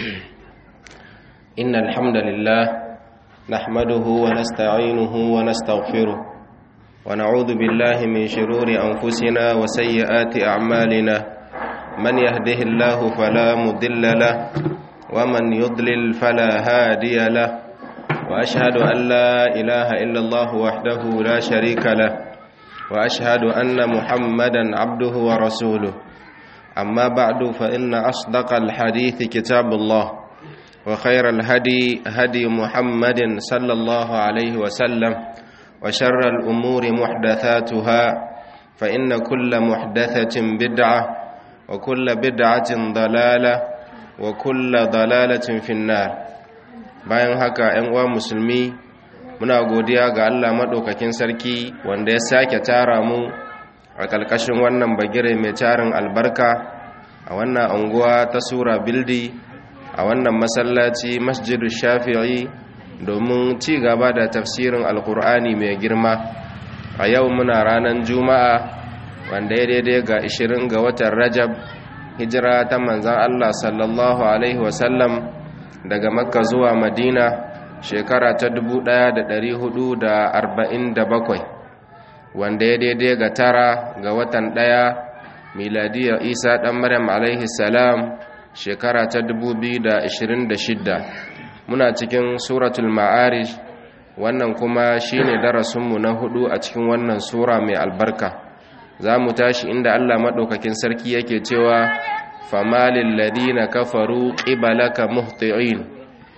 إن الحمد لله نحمده ونستعينه ونستغفره ونعوذ بالله من شرور أنفسنا وسيئات أعمالنا من يهده الله فلا مضل له ومن يضلل فلا هادي له وأشهد أن لا إله إلا الله وحده لا شريك له وأشهد أن محمدا عبده ورسوله أما بعد فإن أصدق الحديث كتاب الله وخير الهدي هدي محمد صلى الله عليه وسلم وشر الأمور محدثاتها فإن كل محدثة بدعة وكل بدعة ضلالة وكل ضلالة في النار bayan haka ‘yan uwa musulmi muna godiya ga Allah maɗaukakin sarki wanda ya sake tara mu a ƙarƙashin wannan bagire mai tarin albarka a wannan anguwa ta sura bildi a wannan masallaci masjidu shafi'i domin ci gaba da tafsirin alkur'ani mai girma a yau muna ranar juma'a wanda ya daidai ga 20 ga watan rajab hijira ta manzan allah sallallahu alaihi wasallam daga makka zuwa madina shekara ta 1447 wanda ya daidai ga tara ga watan ɗaya miladiyar isa ɗan maryam alaihi salam shekara ta 2026 muna cikin suratul ma'arij wannan kuma shine darasinmu na hudu a cikin wannan sura mai albarka za mu tashi inda allah maɗaukakin sarki yake cewa famalin ladina kafaru ƙibalaka muhti'in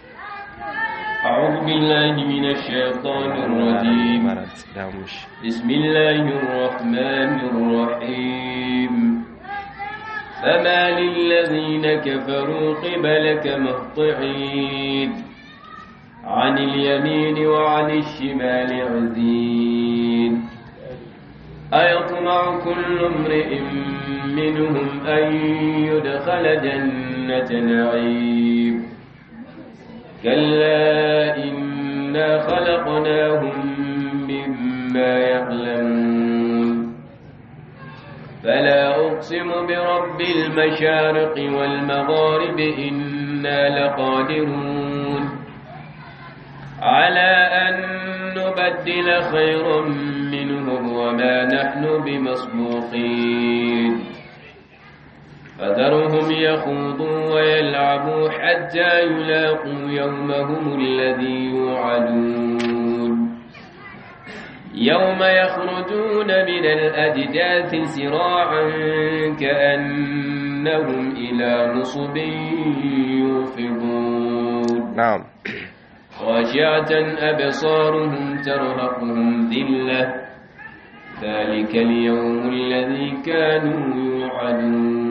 أعوذ بالله من الشيطان الرجيم بسم الله الرحمن الرحيم فما للذين كفروا قبلك مهطعين عن اليمين وعن الشمال عزين أيطمع كل امرئ منهم أن يدخل جنة نعيم كلا إنا خلقناهم مما يعلمون فلا أقسم برب المشارق والمغارب إنا لقادرون على أن نبدل خيرا منهم وما نحن بمسبوقين فذرهم يخوضوا ويلعبوا حتى يلاقوا يومهم الذي يوعدون يوم يخرجون من الأجداث سراعا كأنهم إلى نصب يوفضون نعم خاشعة أبصارهم ترهقهم ذلة ذلك اليوم الذي كانوا يوعدون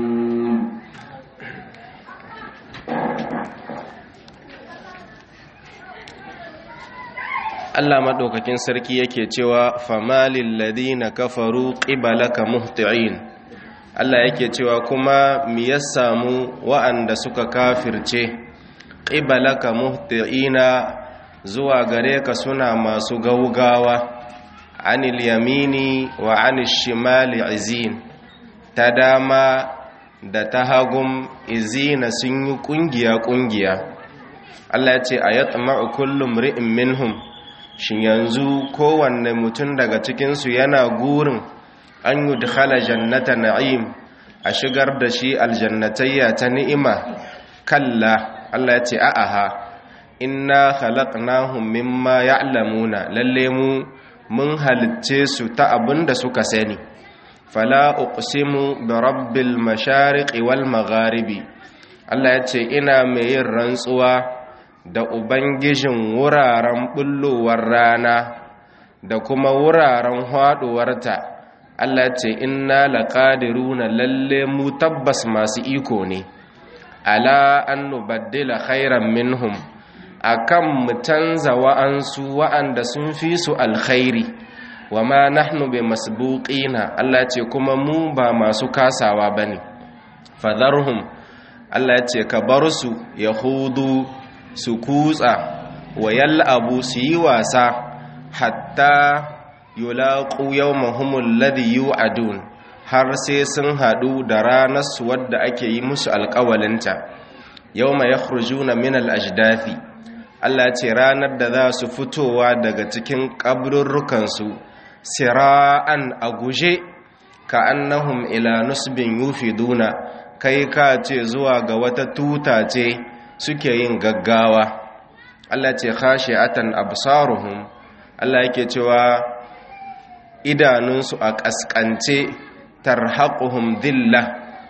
Allah maɗaukakin sarki yake cewa famalil ladina kafaru qibalaka muhti'in Allah yake cewa kuma mi ya samu wa'anda suka kafirce qibalaka muhti'ina zuwa gare ka suna masu gaugawa anil yamini wa anil shimali izin ta dama da ta hagum izina sun yi kungiya kungiya Allah ya ce ayatma'u kullum ri'in minhum shin yanzu kowanne mutum daga cikinsu yana gurin an yi dukhala jannata na'im a shigar da shi aljannatayya ta ni'ima kalla Allah ya ce a'aha inna khalaqnahum mimma ya'lamuna lalle mu mun halicce su ta abinda suka sani fala uqsimu bi rabbil mashariqi wal magharibi Allah ya ce ina mai yin rantsuwa da Ubangijin wuraren bullowar rana da kuma wuraren haɗuwarta Allah ce inna laƙadiruna lalle mu tabbas masu iko ne ala an nubaddila khairan minhum akan mu canza wa'ansu wa'anda sun fi su alkhairi wa ma nahnu bi masbuqina Allah ce kuma mu ba masu kasawa bane fadharhum Allah ce ka bar su yahudu su kutsa wa yal'abu su yi wasa hatta yulaqu yawmahum alladhi yu'adun har sai sun hadu da ranar su wadda ake yi musu alƙawalinta yawma yakhrujuna min al-ajdathi Allah ce ranar da za su fitowa daga cikin kaburrukansu sira'an a guje ka annahum ila nusbin yufiduna kai ka ce zuwa ga wata tuta ce suke yin gaggawa Allah ce khashi'atan absaruhum Allah yake cewa idanunsu a kaskance tarhaquhum dhillah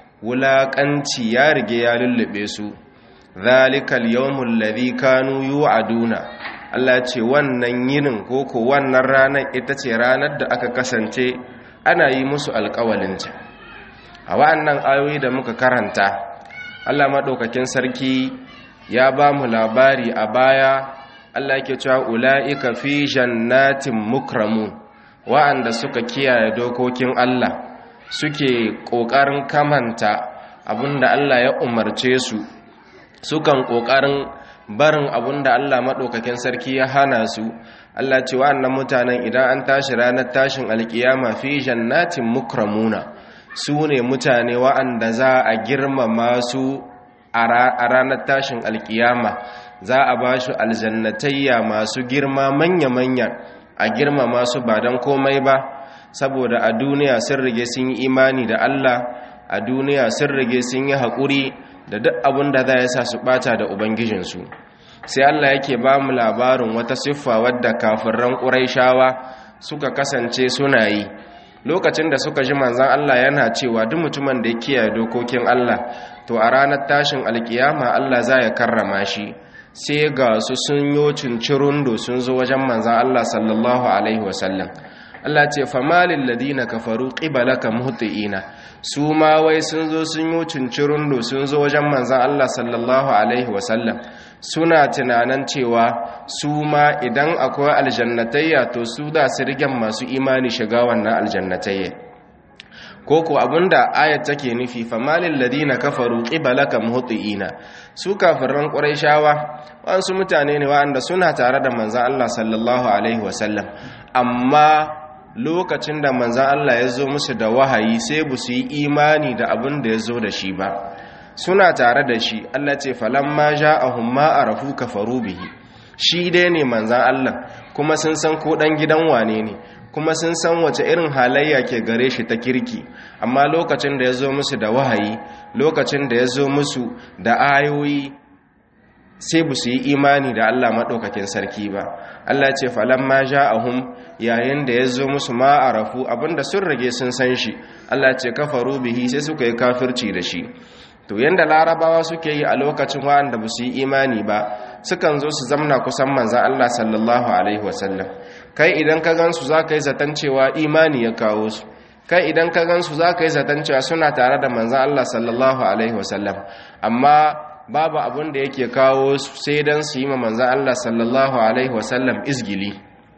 wulaƙanci ya rige ya lullube su zalikal yawmul ladhi kanu yu'aduna Allah ce wannan yinin koko wannan ranar ita ce ranar da aka kasance ana yi musu alƙawalinta a wa'annan ayoyi da muka karanta Allah maɗaukakin sarki ya ba mu labari a baya Allah yake cewa ula'ika fi jannatin mukramun wa'anda suka kiyaye dokokin Allah suke ƙoƙarin kamanta abinda Allah ya umarce su sukan ƙoƙarin barin abinda Allah maɗaukakin sarki ya hana su Allah ce wa'annan mutanen idan an tashi ranar tashin alkiyama fi jannatin mukramuna su ne mutane wa'anda za a girmama su a ranar tashin alkiyama za a ba shi aljannatayya masu girma manya-manya a girmama su ba don komai ba saboda a duniya sun rige sun yi imani da Allah a duniya sun rige sun yi haƙuri da duk abin da za ya sa su ɓata da ubangijinsu sai Allah yake ba mu labarin wata siffa wadda kafirran ƙuraishawa suka kasance suna yi lokacin da suka ji manzan Allah yana cewa duk mutumin da ya kiyaye dokokin Allah to a ranar tashin alkiyama Allah za ya karrama shi sai ga su sun yo cincirundo sun zo wajen manzan Allah sallallahu alaihi wasallam Allah ce famalin ladina kafaru qibalaka muhtiina su ma wai sun zo sun yi cincirundo sun zo wajen manzan Allah sallallahu alaihi wasallam suna tunanin cewa su ma idan akwai aljannatayya to su da su rigen masu imani shiga wannan aljannatayya koko abinda ayat take nufi famalin ladina kafaru qibalaka muhtiina su kafiran quraishawa wasu mutane ne waɗanda suna tare da manzan Allah sallallahu alaihi wasallam amma lokacin da manzan Allah ya zo musu da wahayi sai bu su yi imani da abin da ya zo da shi ba suna tare da shi Allah ce falamma ja'ahum ma arafu kafaru bihi shi dai ne manzan Allah kuma sun san ko dan gidan wane ne kuma sun san wace irin halayya ke gare shi ta kirki amma lokacin da ya zo musu da wahayi lokacin da ya zo musu da ayoyi sai bu su yi imani da Allah maɗaukakin sarki ba Allah ce falamma ja'ahum yayin da ya zo musu ma arafu abinda sun rage sun san shi Allah ce kafaru bihi sai suka yi kafirci da shi to yanda larabawa suke yi a lokacin wa'anda ba su yi imani ba sukan zo su zamna kusan manzan Allah sallallahu alaihi wasallam kai idan ka gansu za ka yi zaton cewa imani ya kawo su kai idan ka gansu za ka yi zaton cewa suna tare da manzan Allah sallallahu alaihi wasallam amma babu abin da yake kawo su sai don su yi ma manzan Allah sallallahu alaihi wasallam izgili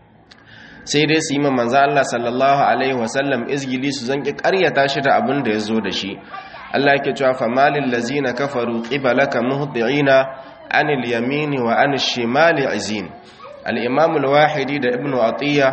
sai dai su yi ma manzan Allah sallallahu alaihi wasallam izgili su zanki karyata shi da abin da ya zo da shi Allah yake cewa famalil lazina kafaru qibalaka muhti'ina anil yamini wa anil shimali azin al-imam al-wahidi da ibnu atiya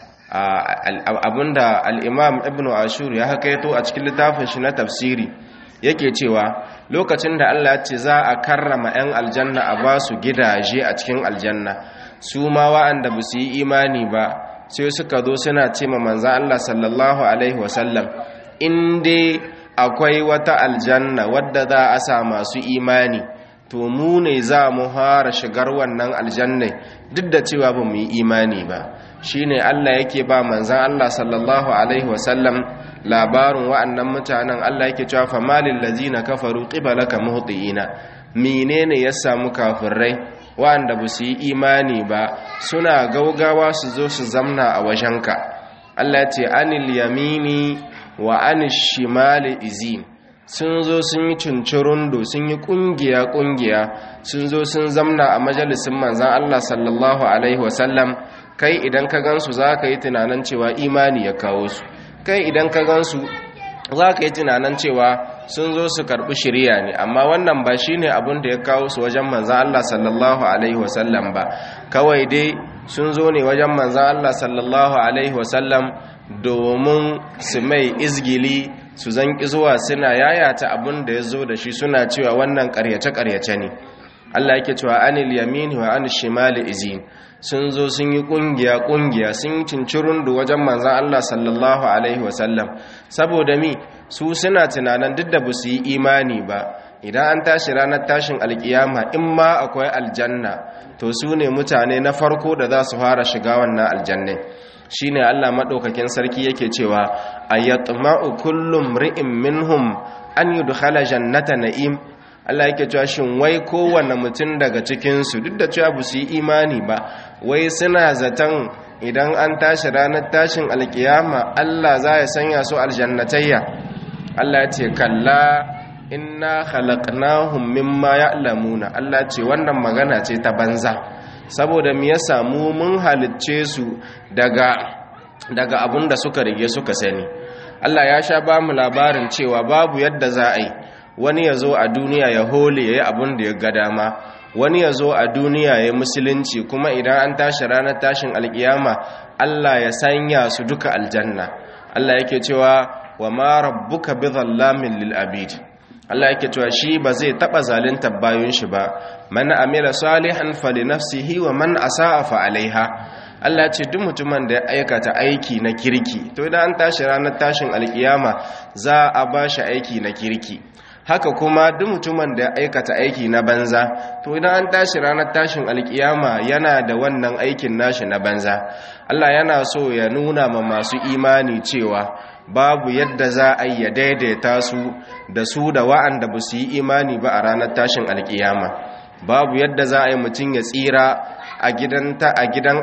abinda al-imam ibnu ashur ya hakaito a cikin littafin shi na tafsiri yake cewa lokacin da Allah ya ce za a karrama 'yan aljanna a ba su gidaje a cikin aljanna su ma wa'anda ba su yi imani ba sai suka zo suna ce ma manzan Allah sallallahu alaihi wasallam in dai akwai wata aljanna wadda za a sa masu imani to mu ne za mu fara shigar wannan aljanna duk da cewa ba mu yi imani ba shine Allah yake ba manzan Allah sallallahu alaihi wasallam labarin wa'annan mutanen Allah yake cewa famalil ladzina kafaru qibalaka muhtiina menene ya samu kafirai wa'anda ba su yi imani ba suna gaugawa su zo su zamna a wajenka Allah ya ce anil yamini wa anil shimali izin sun zo sun yi cincirundo sun yi kungiya kungiya sun zo sun zamna a majalisin manzan Allah sallallahu alaihi wasallam kai idan ka gansu za ka yi tunanin cewa imani ya kawo su kai idan ka gansu za ka yi tunanin cewa sun zo su karɓi shirya ne amma wannan ba shi ne abin da ya kawo su wajen manzan Allah sallallahu Alaihi wasallam ba kawai dai sun zo ne wajen manzan Allah sallallahu Alaihi wasallam domin su mai izgili su zanki zuwa suna yayata abin da ya zo da shi suna cewa wannan ƙaryace-ƙaryace ne Allah yake cewa anil yamini wa anil shimali izin sun zo sun yi kungiya kungiya sun yi cincirundu wajen manzan Allah sallallahu alaihi wasallam saboda mi su suna tunanin duk da ba su yi imani ba idan an tashi ranar tashin alkiyama in ma akwai aljanna to su ne mutane na farko da za su fara shiga wannan aljanna shine Allah madaukakin sarki yake cewa ayatma'u kullum ri'in minhum an yudkhala jannata na'im Allah yake cewa shin wai kowanne mutum daga cikinsu duk da cewa ba su yi imani ba wai suna zaton idan an tashi ranar tashin alkiyama Allah za ya sanya su aljannatayya Allah ya ce kalla inna khalaqnahum mimma ya'lamuna Allah ce wannan magana ce ta banza saboda me ya samu mun halicce su daga daga abun da suka rige suka sani Allah ya sha ba mu labarin cewa babu yadda za a yi wani ya zo a duniya ya hole ya yi abin da ya ga dama wani ya zo a duniya ya yi musulunci kuma idan an tashi ranar tashin alkiyama Allah ya sanya su duka aljanna Allah yake cewa wa ma rabbuka bi dhallamin lil abid Allah yake cewa shi ba zai taba zalunta bayun shi ba man amila salihan fali nafsihi wa man asaa fa alaiha Allah ce duk mutumin da ya aikata aiki na kirki to idan an tashi ranar tashin alkiyama za a ba shi aiki na kirki haka kuma duk mutumin da ya aikata aiki na banza to idan an tashi ranar tashin alkiyama yana da wannan aikin nashi na banza Allah yana so ya nuna ma masu imani cewa babu yadda za a yi ya daidaita su da su da wa'anda ba su yi imani ba a ranar tashin alkiyama babu yadda za a yi mutum ya tsira a gidan a gidan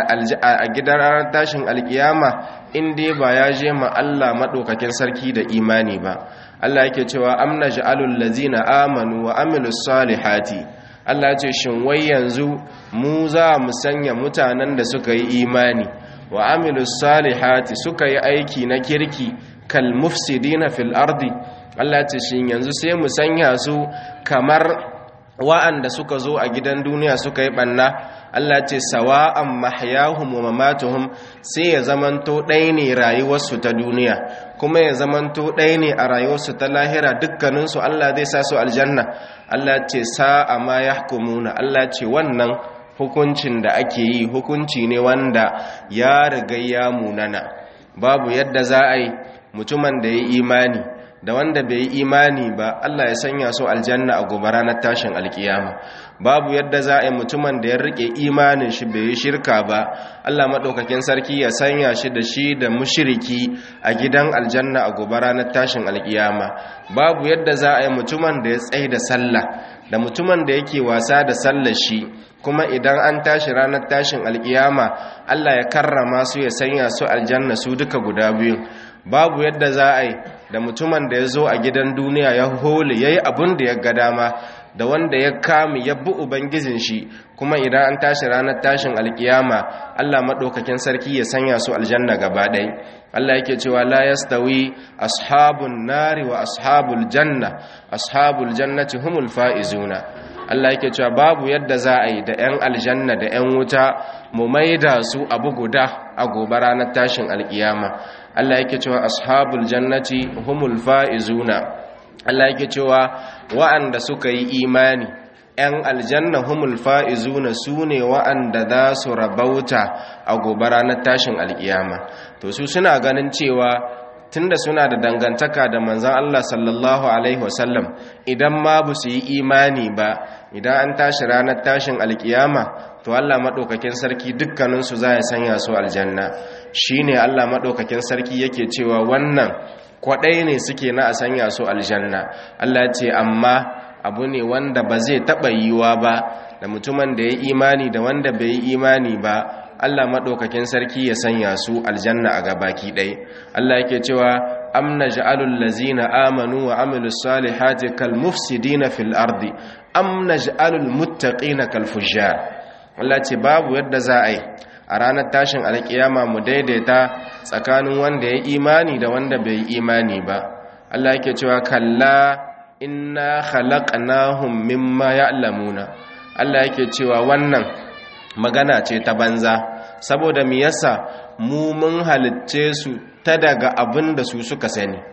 a gidan ranar tashin alkiyama in dai ba ya je ma Allah madaukakin sarki da imani ba Allah yake cewa amna ja'alul ladzina amanu wa amilus salihati Allah ce shin wai yanzu mu za mu sanya mutanen da suka yi imani wa amilus salihati suka yi aiki na kirki kal mufsidina fil ardi Allah ce shin yanzu sai mu sanya su kamar wa'anda suka zo a gidan duniya suka yi banna Allah ce sawa'an mahyahum wa mamatuhum sai ya zamanto ɗaya ne rayuwarsu ta duniya kuma ya zamanto ɗaya ne a rayuwarsu ta lahira dukkaninsu Allah zai sa su aljanna Allah ce sa'a ma yahkumuna Allah ce wannan hukuncin da ake yi hukunci ne wanda ya riga ya munana babu yadda za a yi mutumin da ya imani da wanda bai yi imani ba Allah ya sanya su aljanna a gobe ranar tashin alkiyama babu yadda za a yi mutumin da ya rike imanin shi bai yi shirka ba Allah maɗaukakin sarki ya sanya shi da shi da mushiriki a gidan aljanna a gobe ranar tashin alkiyama babu yadda za a yi mutumin da ya tsaye da sallah da mutumin da yake wasa da sallar shi kuma idan an tashi ranar tashin alkiyama Allah ya karrama su ya sanya su aljanna su duka guda biyu babu yadda za a yi da mutumin da ya zo a gidan duniya ya hole ya yi abin da ya ga dama da wanda ya kame ya bi ubangijin shi kuma idan an tashi ranar tashin alkiyama Allah maɗaukakin sarki ya sanya su aljanna gaba ɗai Allah yake cewa la yastawi ashabun nari wa ashabul janna ashabul jannati humul faizuna Allah yake cewa babu yadda za a yi da 'yan aljanna da 'yan wuta mu maida su abu guda a gobe ranar tashin alkiyama Allah yake cewa ashabul jannati humul faizuna Allah yake cewa wa'anda suka yi imani 'yan aljanna humul fa'izuna su ne wa'anda za su rabauta a gobe ranar tashin alkiyama to su suna ganin cewa tunda suna da dangantaka da manzan Allah sallallahu Alaihi wasallam idan ma ba su yi imani ba idan an tashi ranar tashin alkiyama to Allah maɗaukakin sarki dukkaninsu za ya sanya su aljanna shi ne Allah maɗaukakin sarki yake cewa wannan kwaɗai ne suke na a sanya su aljanna Allah ce amma abu ne wanda ba zai taɓa yiwa ba da mutumin da ya imani da wanda bai yi imani ba Allah maɗaukakin sarki ya sanya su aljanna a gabaki ɗai Allah yake cewa amna ja'alul lazina amanu wa amilus salihati kal mufsidina fil ardi amna ja'alul muttaqina kal fujjar Allah ce babu yadda za a yi a ranar tashin alkiyama mu daidaita tsakanin wanda ya imani da wanda bai imani ba Allah yake cewa kalla inna khalaqnahum mimma ya'lamuna Allah yake cewa wannan magana ce ta banza saboda mi yasa mu mun halicce su ta daga abin da su suka sani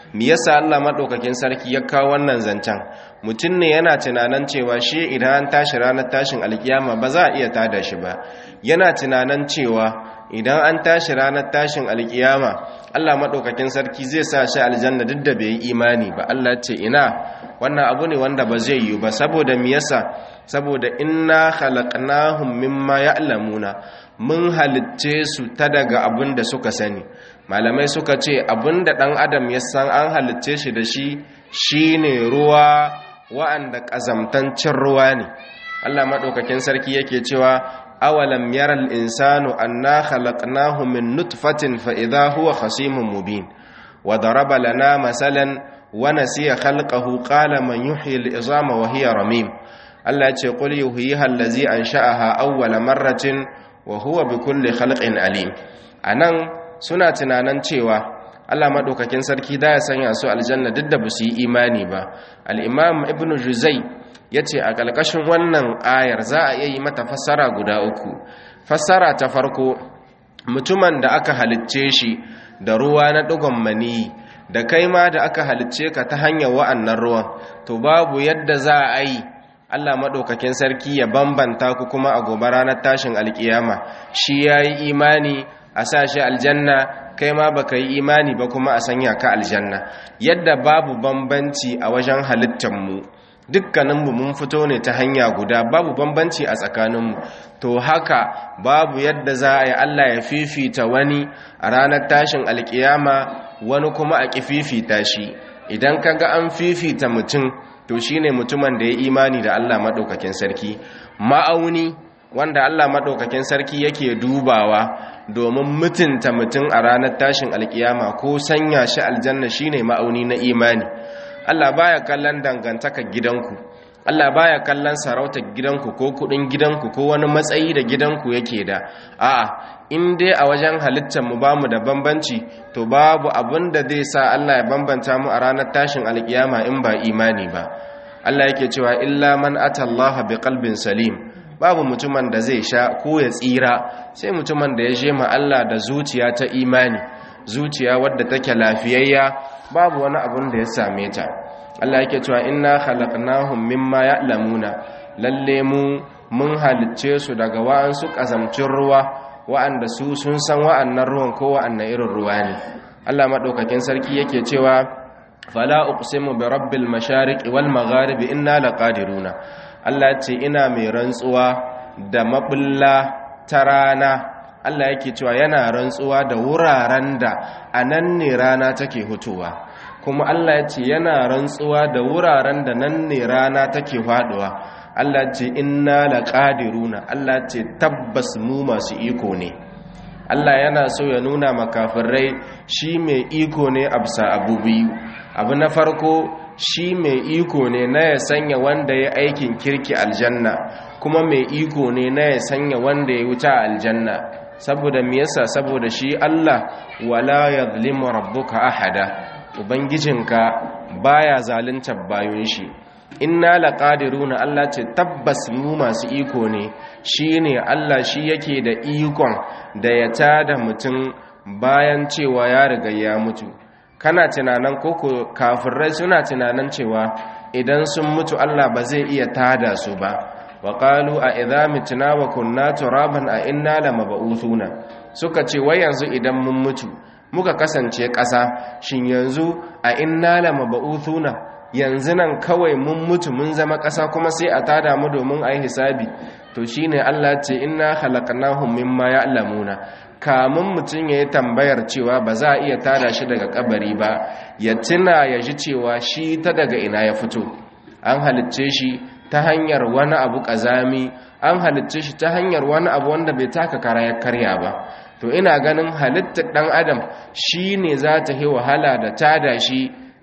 me yasa Allah madaukakin sarki ya kawo wannan zancen mutum ne yana tunanin cewa shi idan an tashi ranar tashin alkiyama ba za a iya tada shi ba yana tunanin cewa idan an tashi ranar tashin alkiyama Allah madaukakin sarki zai sa shi aljanna duk da bai yi imani ba Allah ce ina wannan abu ne wanda ba zai yi ba saboda me yasa saboda inna khalaqnahum mimma ya'lamuna mun halitce su ta daga abin da suka sani malamai suka ce abin da ɗan adam ya san an halitce shi da shi shine ruwa wa'anda ƙazamtancin ruwa ne Allah maɗaukakin sarki yake cewa awalam yaral insanu anna khalaqnahu min nutfatin fa idha huwa khasimun mubin wa daraba lana masalan wa nasiya khalqahu qala man yuhyi al-izama wa hiya ramim Allah ya ce qul yuhyiha allazi ansha'aha awwala marratin wa huwa bi kulli khalqin alim anan suna tunanan cewa Allah madaukakin sarki da ya sanya su aljanna duk da ba su yi imani ba al-imam ibnu juzai yace a kalkashin wannan ayar za a iya yi mata fassara guda uku fassara ta farko mutumin da aka halicce shi da ruwa na dugon mani da kai ma da aka halicce ka ta hanyar wa'annan ruwan to babu yadda za a yi Allah maɗaukakin sarki ya bambanta ku kuma a gobe ranar tashin alkiyama shi ya yi imani a sa shi aljanna kai ma baka yi imani ba kuma a sanya ka aljanna yadda babu bambanci a wajen halittanmu dukkaninmu mun fito ne ta hanya guda babu bambanci a tsakaninmu to haka babu yadda za a yi Allah ya fifita wani a ranar tashin alkiyama wani kuma a ƙi fifita shi idan ka ga an fifita mutum to shine mutumin da ya imani da Allah maɗaukakin sarki ma'auni wanda Allah maɗaukakin sarki yake dubawa domin mutunta mutum a ranar tashin alkiyama ko sanya shi aljanna shine ma'auni na imani Allah baya kallon dangantakar gidanku Allah baya kallon sarautar gidanku ko kudin gidanku ko wani matsayi da gidanku yake da a'a in dai a wajen halittar mu bamu da bambanci to babu abin da zai sa Allah ya bambanta mu a ranar tashin alkiyama in ba imani ba Allah yake cewa illa man atallaha biqalbin salim babu mutumin da zai sha ko ya tsira sai mutumin da ya je ma Allah da zuciya ta imani zuciya wadda take lafiyayya babu wani abun da ya same ta Allah yake cewa inna khalaqnahum mimma ya'lamuna lalle mu mun halicce su daga wa'ansu kazamcin ruwa wa'anda su sun san wa'annan ruwan ko wa'annan irin ruwa ne Allah madaukakin sarki yake cewa fala uqsimu bi rabbil mashariqi wal magharibi inna laqadiruna Allah ce ina mai rantsuwa da mabulla ta rana Allah yake cewa yana rantsuwa da wuraren da anan ne rana take hutuwa kuma Allah ya ce yana rantsuwa da wuraren da nan ne rana take faduwa Allah ce inna laqadiruna Allah ce tabbas mu masu iko ne Allah yana so ya nuna makafirai shi mai iko ne a bisa abu biyu abu na farko shi mai iko ne na ya sanya wanda ya aikin kirki aljanna kuma mai iko ne na ya sanya wanda ya wuta aljanna saboda me yasa saboda shi Allah wala yadhlimu rabbuka ahada ubangijinka baya zalunta bayun shi inna laqadiruna Allah ce tabbas mu masu iko ne shine Allah shi yake da ikon da ya tada mutum bayan cewa ya riga ya mutu kana tunanan koko kafirai suna tunanan cewa idan sun mutu Allah ba zai iya tada su ba wa qalu a idza mitna wa kunna turaban a inna lamab'uthuna suka ce wai yanzu idan mun mutu muka kasance ƙasa shin yanzu a inna lamab'uthuna yanzu nan kawai mun mutu mun zama ƙasa kuma sai a tada mu domin a yi hisabi to shine Allah ce inna khalaqnahum mimma ya'lamuna kamun mutum ya yi tambayar cewa ba za a iya tada shi daga kabari ba ya tuna ya ji cewa shi ta daga ina ya fito an halicce shi ta hanyar wani abu ƙazami an halicce shi ta hanyar wani abu wanda bai taka kara ya karya ba to ina ganin halittar ɗan adam shi ne za ta yi wahala da tada shi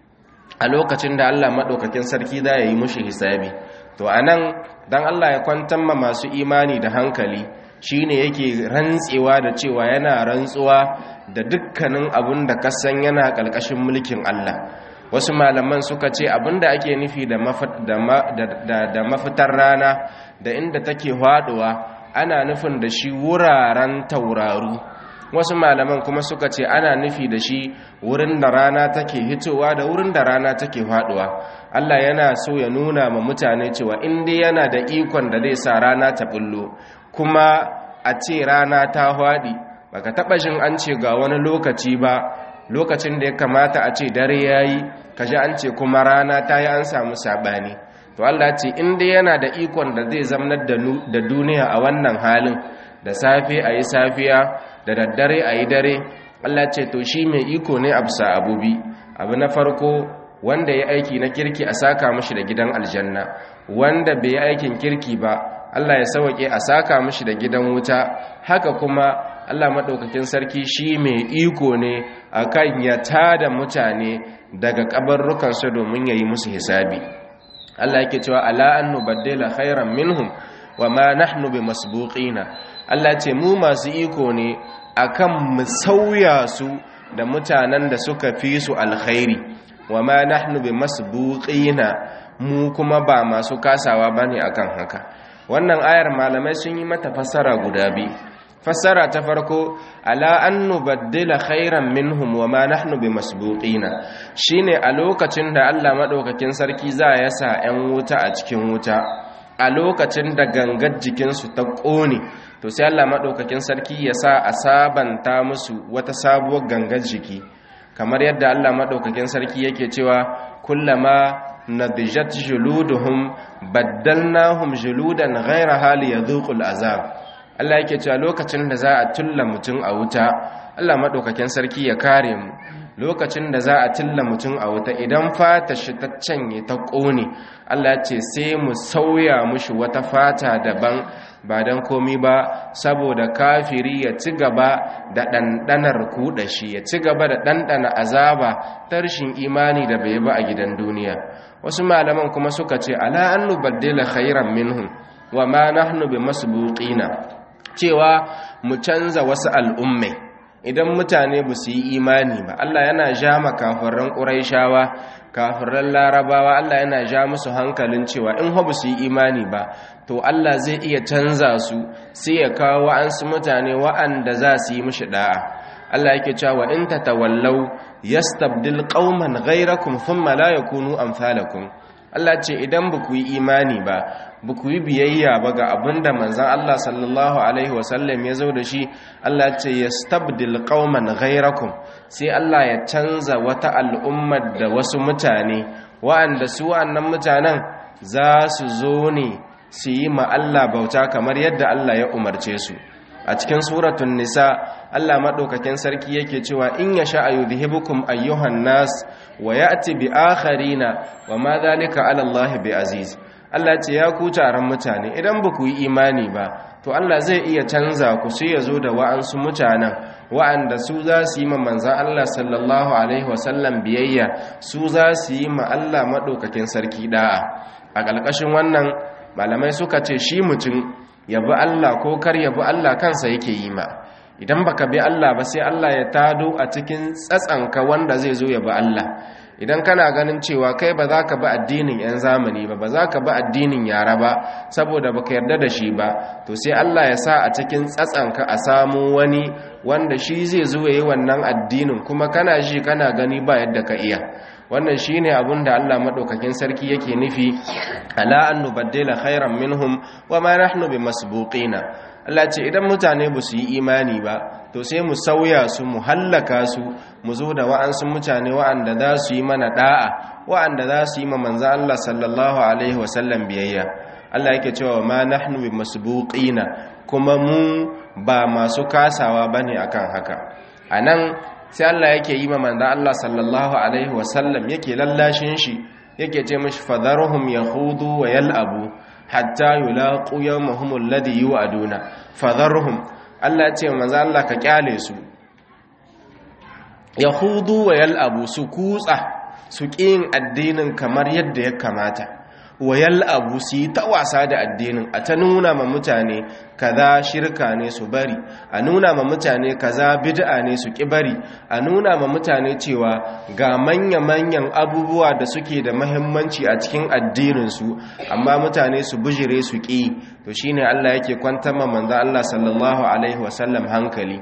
a lokacin da Allah maɗaukakin sarki za ya yi mushi hisabi to a nan don Allah ya kwantar ma masu imani da hankali shi ne yake rantsewa da cewa yana rantsuwa da dukkanin abun da kasan yana ƙarƙashin mulkin Allah wasu malaman suka ce abin da ake nufi da mafitar rana da inda take haɗuwa ana nufin da shi wuraren tauraru wasu malaman kuma suka ce ana nufi da shi wurin da rana take hitowa da wurin da rana take faduwa Allah yana so ya nuna ma mutane cewa in dai yana da ikon da zai sa rana ta bullo kuma a ce rana ta faɗi baka taba jin an ce ga wani lokaci ba lokacin da ya kamata a ce dare yayi kaji an ce kuma rana ta yi an samu sabani to Allah ce in dai yana da ikon da zai zamanar da duniya a wannan halin da safe a yi safiya da daddare a yi dare Allah ce to shi mai iko ne a bisa abubi abu na farko wanda ya aiki na kirki a saka mashi da gidan aljanna wanda bai yi aikin kirki ba Allah ya sauke a saka mashi da gidan wuta haka kuma Allah maɗaukakin sarki shi mai iko ne akan ya tada mutane daga kabarrukansu domin ya yi musu hisabi Allah yake cewa ala an nubaddila khairan minhum wa ma nahnu bimasbuqina Allah ce mu masu iko ne akan mu sauya su da mutanen da suka fi su alkhairi wa ma nahnu bimasbuqina mu kuma ba masu kasawa bane akan haka wannan ayar malamai sun yi mata fassara guda biyu fassara ta farko ala an nubaddila khairan minhum wa ma nahnu bimasbuqina shine a lokacin da Allah madaukakin sarki za ya sa 'yan wuta a cikin wuta a lokacin da gangar jikinsu ta ƙone to sai Allah maɗaukakin sarki ya sa a sabanta musu wata sabuwar gangar jiki kamar yadda Allah maɗaukakin sarki yake cewa kullama nadijat juluduhum baddalnahum juludan ghayra hali yadhuqul azab Allah yake cewa lokacin da za a tulla mutum a wuta Allah maɗaukakin sarki ya kare mu lokacin da za a tilla mutum a wuta idan fata shi ta canye ta ƙone Allah ce sai mu sauya mushi wata fata daban ba don komi ba saboda kafiri ya ci gaba da ɗanɗanar kuɗa shi ya ci gaba da ɗanɗana azaba tarshin imani da bai ba a gidan duniya wasu malaman kuma suka ce ala an nubaddila khairan minhum wa ma nahnu bi masbuqina cewa mu canza wasu al'ummai idan mutane ba su yi imani ba Allah yana ja makafarran ƙuraishawa kafiran larabawa Allah yana ja musu hankalin cewa in ba su yi imani ba to Allah zai iya canza su sai ya kawo wa'ansu mutane wa'anda za su yi mishi da'a Allah yake cewa in tatawallaw yastabdil qauman ghayrakum thumma la yakunu amsalakum Allah ce idan ba ku yi imani ba ba ku yi biyayya ba ga abinda manzan Allah sallallahu Alaihi wasallam ya zo da shi Allah ce ya stabdil qauman ghairakum sai Allah ya canza wata al'ummar da wasu mutane wa'anda su wa'annan mutanen za su zo ne su yi ma Allah bauta kamar yadda Allah ya umarce su a cikin suratun nisa Allah maɗaukakin sarki yake cewa in ya sha ayyudhibukum ayyuhan nas wa ya'ti bi akharina wa ma dhalika 'ala Allah bi aziz Allah ce ya ku taron mutane idan ba ku yi imani ba to Allah zai iya canza ku sai ya zo da wa'ansu mutanen wa'anda su za su yi ma manzan Allah sallallahu alaihi wasallam biyayya su za su yi ma Allah maɗaukakin sarki da'a a ƙarƙashin wannan malamai suka ce shi mutum ya bi Allah ko kar ya bi Allah kansa yake yi ma idan baka bi Allah ba sai Allah ya tado a cikin tsatsanka wanda zai zo ya bi Allah idan kana ganin cewa kai ba za ka bi addinin 'yan zamani ba ba za ka bi addinin yara ba saboda baka yarda da shi ba to sai Allah ya sa a cikin tsatsanka a samu wani wanda shi zai zo ya yi wannan addinin kuma kana ji kana gani ba yadda ka iya wannan shine abin da Allah madaukakin sarki yake nufi ala an nubaddila khairan minhum wa ma nahnu bimasbuqina Allah ce idan mutane ba su yi imani ba to sai mu sauya su mu hallaka su mu zo da wa'ansu mutane wa'anda za su yi mana da'a wa'anda za su yi ma manzo Allah sallallahu alaihi wasallam biyayya Allah yake cewa ma nahnu bimasbuqina kuma mu ba masu kasawa bane akan haka anan sai Allah yake yi ma manzo Allah sallallahu alaihi wasallam yake lallashin shi yake ce mishi fadharhum yahudu wa yal'abu hatta yulaqu yawmahum alladhi yu'aduna fadharhum Allah ce manzo Allah ka kyale su yahudu wa yal'abu su kutsa su kin addinin kamar yadda ya kamata wa yal'abu su yi ta wasa da addinin a ta nuna ma mutane kaza shirka ne su bari a nuna ma mutane kaza bid'a ne su ki bari a nuna ma mutane cewa ga manya-manyan abubuwa da suke da mahimmanci a cikin addininsu amma mutane su bujire su ki to shine Allah yake kwantar ma manzo Allah sallallahu alaihi wasallam hankali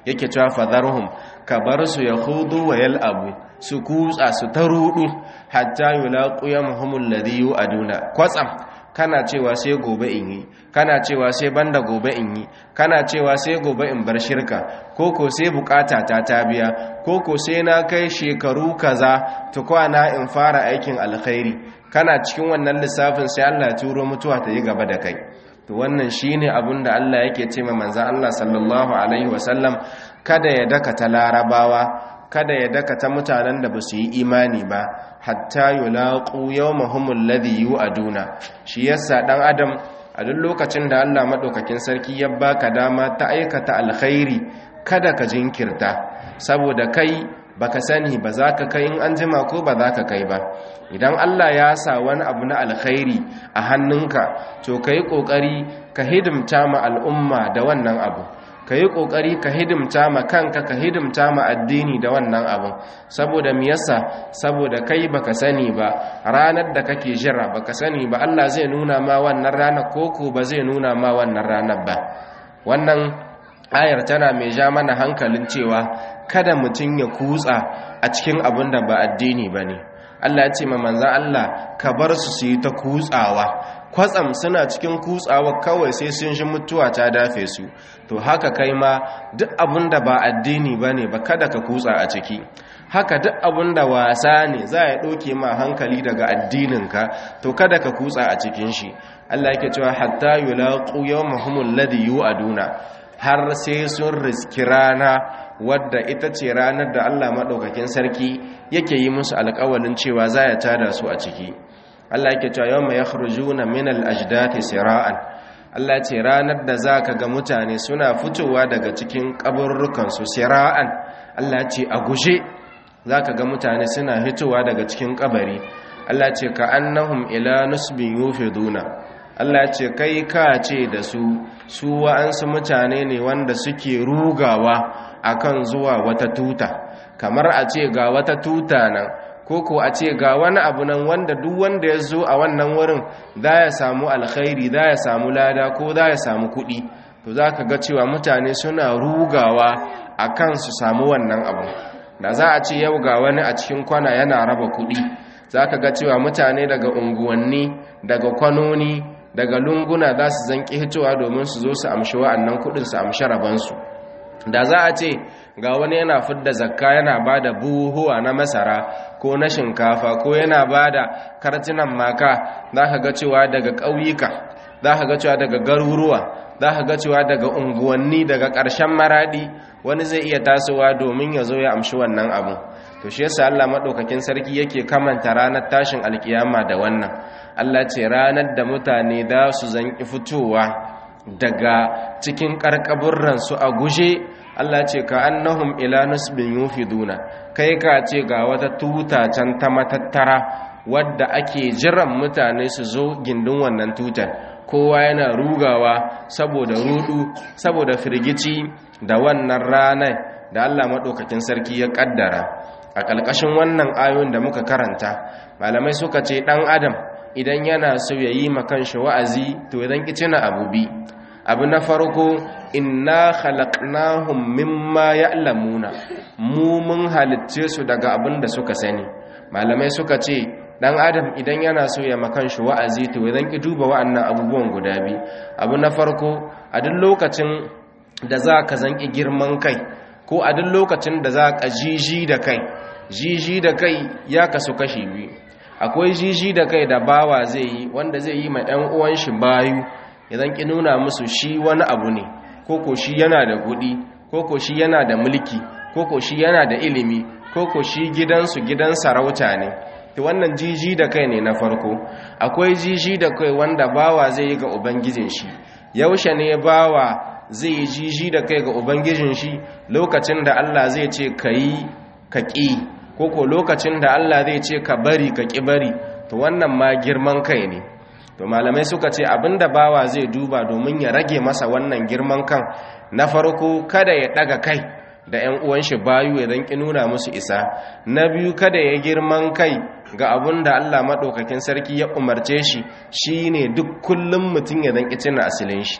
yake cewa fadharhum ka bar su yahudu wa yal'abu su kutsa su ta rudu hatta yulaqu yamhumul ladhi yu'aduna kwatsam kana cewa sai gobe in yi kana cewa sai banda gobe in yi kana cewa sai gobe in bar shirka koko sai bukata ta ta biya koko sai na kai shekaru kaza tukwana in fara aikin alkhairi kana cikin wannan lissafin sai Allah ya turo mutuwa ta yi gaba da kai to wannan shine abin da Allah yake ce ma manzo Allah sallallahu alaihi wasallam kada ya daka ta larabawa kada ya daka ta mutanen da ba su yi imani ba hatta yulaqu yawmahum alladhi yu'aduna shi yasa dan adam a duk lokacin da Allah madaukakin sarki ya baka dama ta aikata alkhairi kada ka jinkirta saboda kai baka sani ba za ka kai in an jima ko ba za ka kai ba idan Allah ya sa wani abu na alkhairi a hannunka to ka yi ƙoƙari ka hidimta ma al'umma da wannan abu ka yi ƙoƙari ka hidimta ma kanka ka hidimta ma addini da wannan abin saboda me yasa saboda kai baka sani ba ranar da kake jira baka sani ba Allah zai nuna ma wannan ranar koko ba zai nuna ma wannan ranar ba wannan ayar tana mai ja mana hankalin cewa kada mutum ya kutsa a cikin abin da ba addini ba ne Allah ya ce ma manzan Allah ka bar su su yi ta kutsawa kwatsam suna cikin kutsawa kawai sai sun shi mutuwa ta dafe su to haka kai ma duk abin da ba addini ba ne ba kada ka kutsa a ciki haka duk abin da wasa ne za a ɗauke ma hankali daga addininka to kada ka kutsa a cikin shi Allah yake cewa hatta yulaqu yawmahumul ladhi yu'aduna har sai sun riski rana wadda ita ce ranar da Allah maɗaukakin sarki yake yi musu alƙawalin cewa za ya tada su a ciki Allah yake cewa yawma yakhrujuna min al-ajdati sira'an Allah ce ranar da zaka ga mutane suna fitowa daga cikin kaburrukan su sira'an Allah ce a guje zaka ga mutane suna fitowa daga cikin kabari Allah ce ka annahum ila nusbin yufiduna Allah ce kai ka ce da su su wa'ansu mutane ne wanda suke rugawa akan zuwa wata tuta kamar a ce ga wata tuta nan ko ko a ce ga wani abu nan wanda duk wanda ya zo a wannan wurin za ya samu alkhairi za ya samu lada ko za ya samu kuɗi to za ka ga cewa mutane suna rugawa a kan su samu wannan abu da za a ce yau ga wani a cikin kwana yana raba kuɗi za ka ga cewa mutane daga unguwanni daga kwanoni daga lunguna za su zanki hitowa domin su zo su amshi wa'annan kuɗin su amshi rabansu da za a ce ga wani yana fidda zakka yana ba da buhuwa na masara ko na shinkafa ko yana ba da kartunan maka za ka ga cewa daga ƙauyuka za ka ga cewa daga garuruwa za ka ga cewa daga unguwanni daga ƙarshen maraɗi wani zai iya tasowa domin ya zo ya amshi wannan abu to shi yasa Allah madaukakin sarki yake kamanta ranar tashin alkiyama da wannan Allah ce ranar da mutane za su zanki fitowa daga cikin karkaburran su a guje Allah ce ka annahum ila nusbin yufiduna kai ka ce ga wata tuta can ta matattara wadda ake jiran mutane su zo gindin wannan tutar kowa yana rugawa saboda rudu saboda firgici da wannan ranar da Allah maɗaukakin sarki ya ƙaddara a ƙalƙashin wannan ayoyin da muka karanta malamai suka ce ɗan adam idan yana so ya yi makanshi wa'azi to idan na abu bi abu na farko inna khalaqnahum mimma ya'lamuna mu mun halicce su daga abin da suka sani malamai suka ce dan adam idan yana so ya makan shi wa'azi to idan ki duba wa'annan abubuwan guda biyu abu na farko a duk lokacin da za ka zanki girman kai ko a duk lokacin da za ka jiji da kai jiji da kai ya kasu kashi biyu akwai jiji da kai da bawa zai yi wanda zai yi ma ɗan uwan shi bayu idan ki nuna musu shi wani abu ne koko shi yana da kuɗi koko shi yana da mulki koko shi yana da ilimi koko shi gidansu gidan sarauta ne to wannan jiji da kai ne na farko akwai jiji da kai wanda bawa zai yi ga ubangijin shi yaushe ne bawa zai yi jiji da kai ga ubangijin shi lokacin da Allah zai ce ka yi ka ƙi koko lokacin da Allah zai ce ka bari ka ƙi bari to wannan ma girman kai ne to malamai suka ce abinda bawa zai duba domin ya rage masa wannan girman kan na farko kada ya daga kai da 'yan uwan shi bayu ya ki nuna musu isa na biyu kada ya girman kai ga abin da Allah maɗaukakin sarki ya umarce shi shine duk kullum mutum ya danki cina asilin shi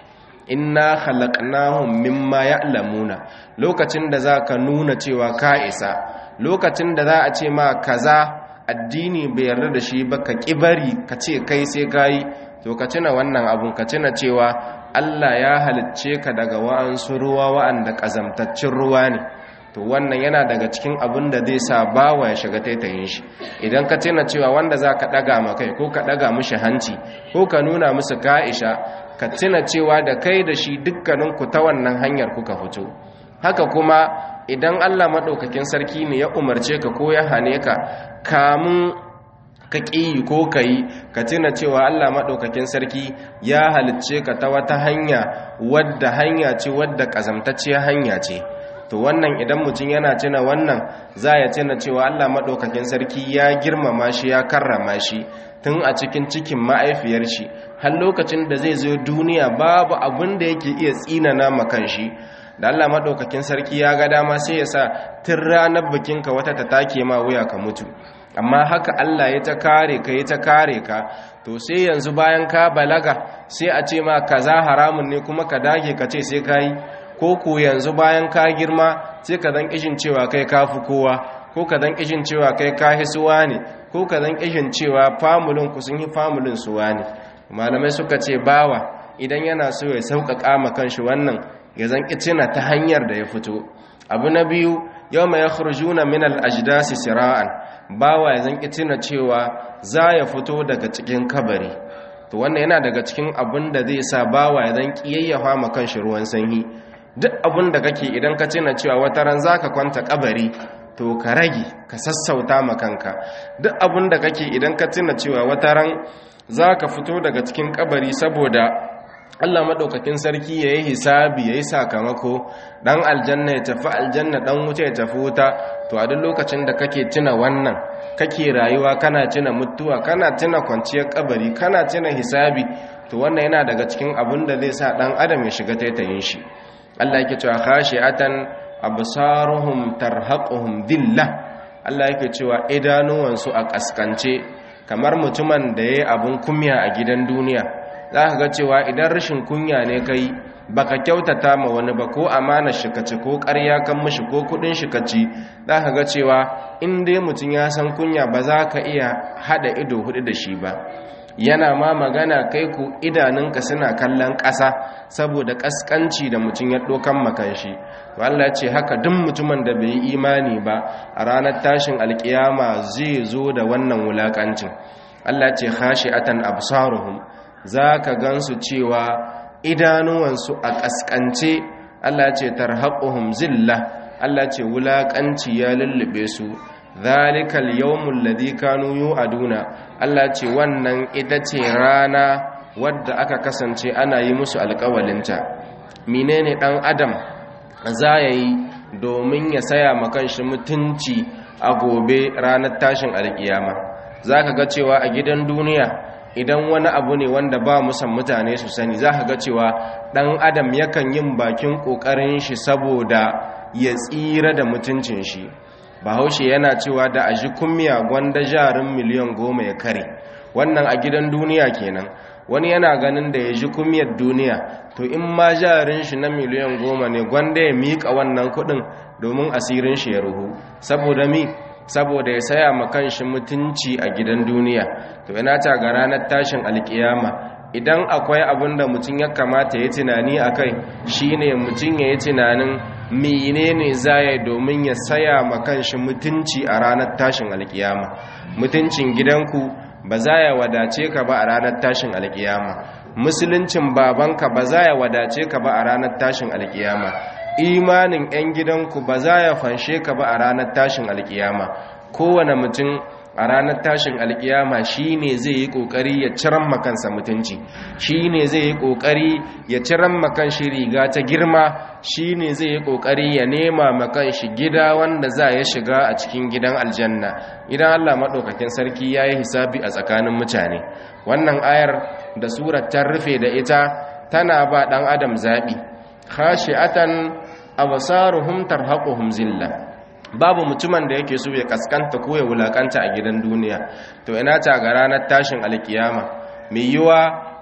inna khalaqnahum mimma ya'lamuna lokacin da zaka nuna cewa ka isa lokacin da za a ce ma kaza addini bai yarda da shi ba ka kibari ka ce kai sai kai to ka tuna wannan abun ka tuna cewa Allah ya halicce ka daga wa'ansu ruwa wa'anda kazamtaccen ruwa ne to wannan yana daga cikin abin da zai sa bawa ya shiga taitayin shi idan ka tuna cewa wanda za ka ɗaga ma kai ko ka ɗaga mishi hanci ko ka nuna musu ka'isha ka tuna cewa da kai da shi dukkaninku ta wannan hanyar kuka fito haka kuma idan allah maɗaukakin sarki ne ya umarce ka ko ya hane ka kamun ka ƙi ko ka yi ka tuna cewa allah maɗaukakin sarki ya halicce ka ta wata hanya wadda hanya ce wadda ƙazamtacciyar hanya ce to wannan idan mutum yana tuna wannan za ya tuna cewa Allah maɗaukakin sarki ya girmama shi ya karrama shi tun a cikin cikin ma'aifiyar shi har lokacin da zai zo duniya babu abin da yake iya tsinana makan shi da Allah maɗaukakin sarki ya ga dama sai ya sa tun ranar bikinka wata ta take ma wuya ka mutu amma haka Allah ya ta kare ka ya ta kare ka to sai yanzu bayan ka balaga sai a ce ma kaza haramun ne kuma ka dage ka ce sai ka yi ko ku yanzu bayan ka girma sai ka zan kishin cewa kai kafi kowa ko ka zan kishin cewa kai ka hisuwa ne ko ka zan kishin cewa famulin ku sun yi famulin suwa ne malamai suka ce bawa idan yana so ya sauƙaƙa ma kanshi wannan ya zan kicina ta hanyar da ya fito abu na biyu yau mai yakhrujuna min al-ajdasi sira'an bawa ya zan kicina cewa za ya fito daga cikin kabari to wannan yana daga cikin abin da zai sa bawa ya zan kiyayyafa ma kanshi ruwan sanyi duk abin da kake idan ka tuna cewa wata ran zaka kwanta kabari to ka rage ka sassauta ma kanka duk abin da kake idan ka tuna cewa wata ran zaka fito daga cikin kabari saboda Allah madaukakin sarki yayi hisabi yayi sakamako dan aljanna ya tafi aljanna dan wuta ya tafi wuta to a duk lokacin da kake tuna wannan kake rayuwa kana tuna mutuwa kana tuna kwanciyar kabari kana tuna hisabi to wannan yana daga cikin abin da zai sa dan adam ya shiga taitayin shi Allah yake cewa khashi'atan absaruhum tarhaquhum dhillah Allah yake cewa idanuwansu a kaskance kamar mutumin da yayi abun kunya a gidan duniya zaka ga cewa idan rashin kunya ne kai baka kyautata ma wani ba ko amana shi kace ko ƙarya kan mishi ko kudin shi kaci zaka ga cewa in dai mutum ya san kunya ba za ka iya hada ido hudu da shi ba yana ma magana kai ku idanunka suna kallon ƙasa saboda ƙasƙanci da mutum ya ɗokan makanshi Allah ce haka duk mutumin da bai yi imani ba a ranar tashin alƙiyama zai zo da wannan wulaƙancin Allah ce khashi'atan absaruhum zaka gansu cewa idanuwansu a ƙasƙance Allah ce tarhaquhum zillah Allah ce wulaƙanci ya lullube su zalikal yawmul ladhi kanu yu'aduna Allah ce wannan ita ce rana wadda aka kasance ana yi musu alƙawalinta menene dan adam za yi domin ya saya makan shi mutunci a gobe ranar tashin alƙiyama zaka ga cewa a gidan duniya idan wani abu ne wanda ba musan mutane su sani za ka ga cewa ɗan adam yakan yin bakin ƙoƙarin shi saboda ya tsira da mutuncin shi bahaushe yana cewa da a ji kummiya gwanda jarin miliyan goma ya kare wannan a gidan duniya kenan wani yana ganin da ya ji kummiyar duniya to in ma jarin shi na miliyan goma ne gwanda ya miƙa wannan kuɗin domin asirin shi ya ruhu saboda mi saboda ya saya ma kanshi mutunci a gidan duniya to ina ta ga ranar tashin alkiyama idan akwai abin da mutum ya kamata ya tunani a kai shine mutum ya yi tunanin menene zaya domin ya saya ma kanshi mutunci a ranar tashin alkiyama mutuncin gidanku ba za ya wadace ka ba a ranar tashin alkiyama musuluncin babanka ba za ya wadace ka ba a ranar tashin alkiyama imanin 'yan gidanku ba za ya fanshe ka ba a ranar tashin alkiyama kowane mutum a ranar tashin alkiyama shi ne zai yi ƙoƙari ya ciran makansa mutunci shi ne zai yi ƙoƙari ya ciran makan shi riga ta girma shi ne zai yi ƙoƙari ya nema makan shi gida wanda za ya shiga a cikin gidan aljanna idan allah maɗaukakin sarki ya yi hisabi a tsakanin mutane wannan ayar da surar ta rufe da ita tana ba ɗan adam zaɓi khashi'atan absaruhum tarhaquhum zillah babu mutumin da yake so ya kaskanta ko ya wulakanta a gidan duniya to ina ta ga ranar tashin alkiyama mai yiwa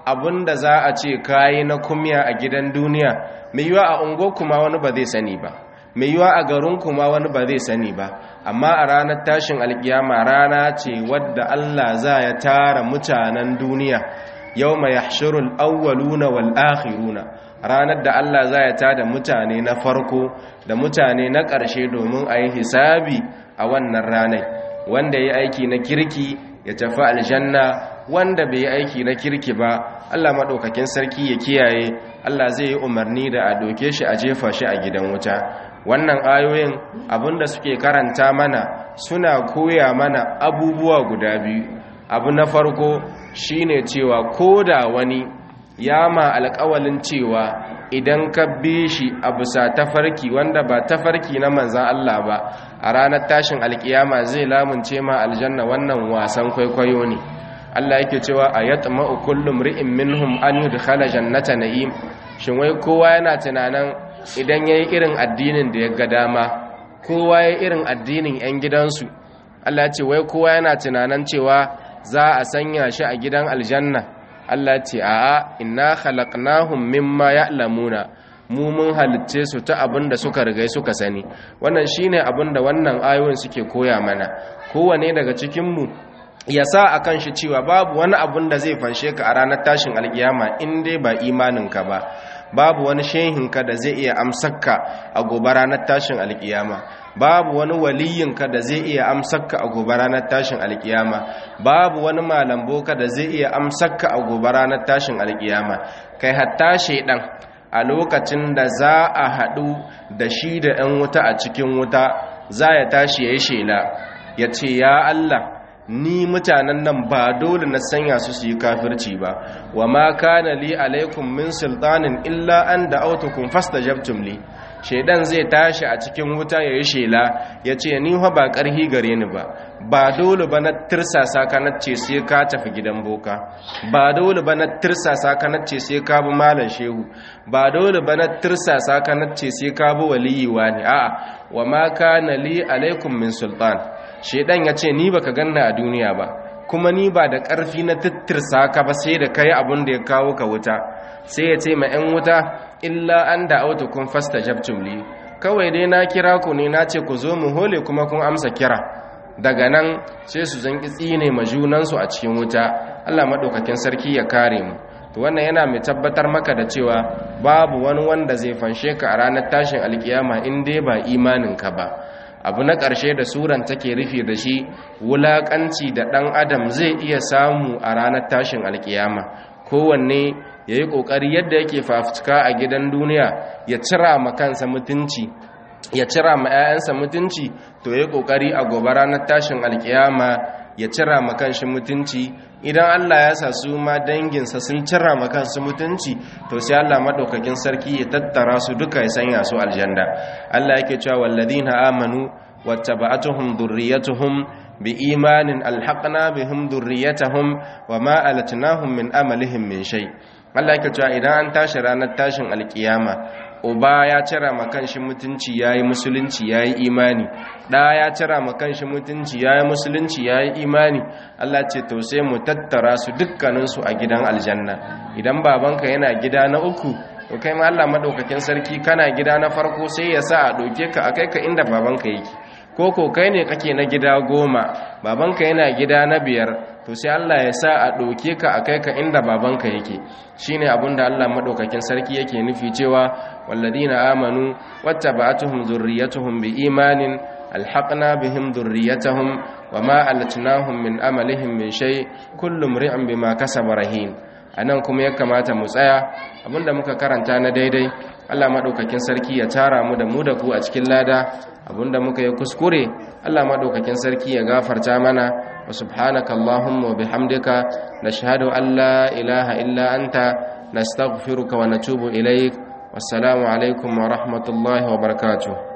abinda za a ce kayi na kumya a gidan duniya mai yiwa a ungo kuma wani ba zai sani ba mai yiwa a garin kuma wani ba zai sani ba amma a ranar tashin alkiyama rana ce wadda Allah za ya tara mutanen duniya yau mai yahshirul awwaluna wal akhiruna ranar da Allah za ya tada mutane na farko da mutane na ƙarshe domin a yi hisabi a wannan ranar wanda ya aiki na kirki ya tafi aljanna wanda bai yi aiki na kirki ba Allah maɗaukakin sarki ya kiyaye Allah zai yi umarni da a doke shi a jefa shi a gidan wuta wannan ayoyin abinda suke karanta mana suna koya mana abubuwa guda biyu abu na farko shine cewa ko da wani ya ma alƙawalin cewa idan ka bi shi a bisa tafarki wanda ba tafarki na manzan Allah ba a ranar tashin alkiyama zai lamunce ma aljanna wannan wasan kwaikwayo ne Allah yake cewa a yatma'u kullum ri'in minhum an yudkhala jannata na'im shin wai kowa yana tunanin idan yayi irin addinin da ya ga dama kowa yayi irin addinin yan gidansu Allah ya ce wai kowa yana tunanin cewa za a sanya shi a gidan aljanna Allah ce a'a inna khalaqnahum mimma ya'lamuna mu mun halicce su ta abin da suka rigai suka sani wannan shine abin da wannan ayoyin suke koya mana kowane daga cikin mu ya sa akan shi cewa babu wani abin da zai fanshe ka a ranar tashin alkiyama in dai ba imaninka ba babu wani shehinka da zai iya amsakka a gobe ranar tashin alkiyama babu wani waliyinka da zai iya amsakka a gobe ranar tashin alkiyama babu wani malamboka da zai iya amsakka a gobe ranar tashin alkiyama kai hatta shedan a lokacin da za a haɗu da shi da 'yan wuta a cikin wuta za ya tashi ya yi shela ya ce ya Allah ni mutanen nan ba dole na sanya su su yi kafirci ba wa ma kana li alaikum min sultanin illa an da autukun fastajabtum li shaidan zai tashi a cikin wuta ya yi shela ya ce ni fa ba ƙarhi gare ni ba ba dole ba na tirsasa ka na ce sai ka tafi gidan boka ba dole ba na tirsasa ka na ce sai ka bi malam shehu ba dole ba na tirsasa ka na ce sai ka bi waliyi wani a'a wa ma kana li alaikum min sultan shaidan ya ce ni baka ganna a duniya ba kuma ni ba da ƙarfi na tittirsa ka ba sai da kai abin da ya kawo ka wuta sai ya ce ma 'yan wuta illa an da auta kun fasta jabtum li kawai dai na kira ku ne na ce ku zo mu hole kuma kun amsa kira daga nan sai su zan tsine ma junansu a cikin wuta Allah maɗaukakin sarki ya kare mu to wannan yana mai tabbatar maka da cewa babu wani wanda zai fanshe ka a ranar tashin alkiyama in dai ba imaninka ba abu na ƙarshe da suran take rufe da shi wulaƙanci da ɗan adam zai iya samu a ranar tashin alkiyama kowanne ya yi ƙoƙari yadda yake fafutuka a gidan duniya ya cira ma kansa mutunci ya cira ma 'ya'yansa mutunci to ya yi ƙoƙari a gobe ranar tashin alkiyama ya cira ma kanshi mutunci idan Allah ya sa su ma danginsa sun cira ma kansu mutunci to sai Allah madaukakin sarki ya tattara su duka ya sanya su aljanna Allah yake cewa walladina amanu wattaba'atuhum dhurriyyatuhum biimanin alhaqna bihim dhurriyyatahum wama alatnahum min amalihim min shay Allah yake cewa idan an tashi ranar tashin alkiyama uba ya cira ma kanshi mutunci yayi musulunci yayi imani da ya cira ma kanshi mutunci yayi musulunci yayi imani Allah ce to sai mu tattara su dukkanin su a gidan aljanna idan babanka yana gida na uku to kai ma Allah madaukakin sarki kana gida na farko sai ya sa a doke ka akai ka inda babanka yake ko ko kai ne kake na gida goma babanka yana gida na biyar to sai Allah ya sa a ɗauke ka a kai ka inda babanka yake shine abinda Allah madaukakin sarki yake nufi cewa walladina amanu wattaba'atuhum zurriyyatuhum biimanin alhaqna bihim dhurriyyatahum wama alatnahum min amalihim min shay kullu imri'in bima kasaba rahin anan kuma ya kamata mu tsaya abinda muka karanta na daidai Allah madaukakin sarki ya tara mu da mu da ku a cikin lada abinda muka yi kuskure Allah madaukakin sarki ya gafarta mana wa subhanaka allahumma wa bihamdika nashhadu an la ilaha illa anta nastaghfiruka wa natubu ilaik wassalamu alaikum wa rahmatullahi wa barakatuh